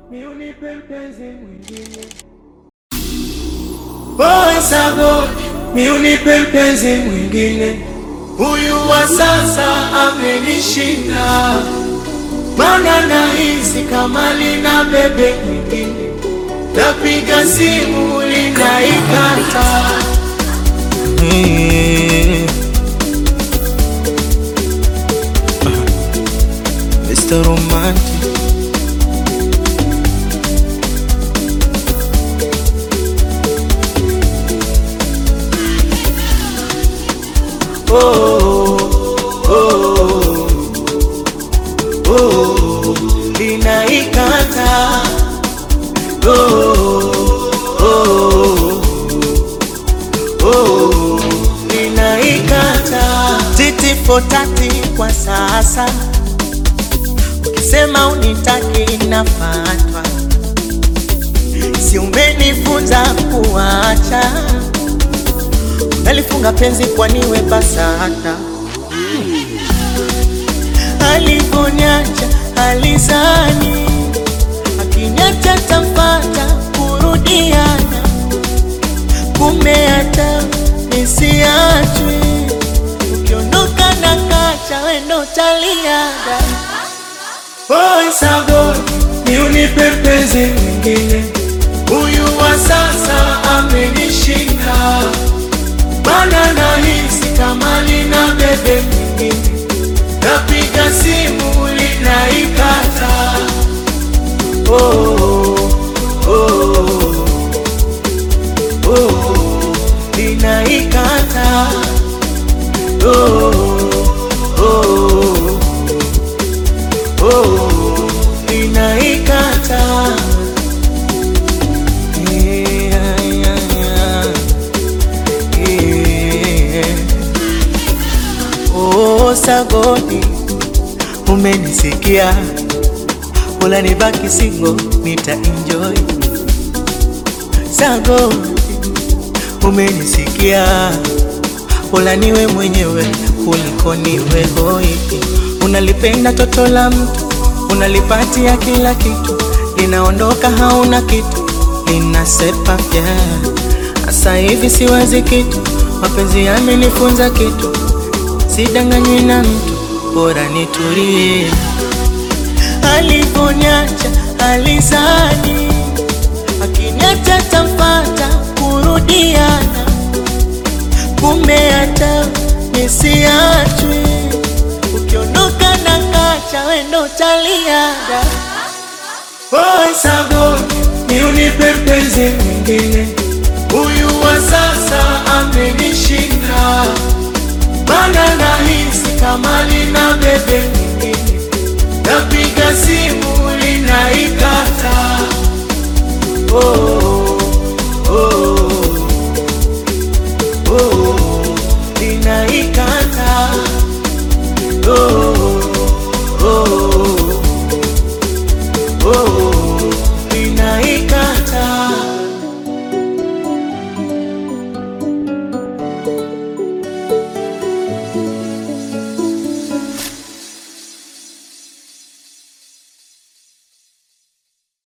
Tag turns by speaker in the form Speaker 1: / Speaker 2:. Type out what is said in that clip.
Speaker 1: mi unipe mpenzi mwingine. Boy Sagodi, mi unipe mpenzi mwingine. Huyu wa sasa amenishinda, mana nahisi kama lina bebe mwingine. Napiga simu linaikata.
Speaker 2: Mr. Romantic
Speaker 1: Oh, oh, oh, oh, linaikata. Oh, oh, oh, linaikata.
Speaker 2: titi fotati kwa sasa, ukisema unitaki nafatwa, si umenifunza kuacha, nalifunga penzi kwaniwe basata, alivonyacha alizani, akinyacha tafata kurudiana, kumbe hata nisiachwe ukiondoka na kacha wendo taliaga
Speaker 1: Boy Sagodi, ni unipe mpenzi mwingine. Huyu wa sasa amenishinda, mana nahisi kama lina bebe mwingine. Napiga simu linaikata. Oh, oh, oh, oh, linaikata. Oh, oh, oh, linaikata.
Speaker 2: Yeah, yeah, yeah. Yeah. Oh, Sagodi, umenisikia, wala nibaki singo, nita enjoy. Sagodi, umenisikia, wala niwe mwenyewe kuliko niwe hoi. Unalipenda toto la mtu, unalipatia kila kitu, linaondoka hauna kitu, linasepa pya. Asa hivi siwazi kitu, mapenzi yamenifunza kitu, sidanganywi na mtu, bora nitulie. Alivonyacha alizani, akiniacha tamfata kurudiana, kumbe hata nisiachwe, ukiondoka na kacha wendo taliaga
Speaker 1: Boy Sagodi, ni unipe mpenzi mwingine.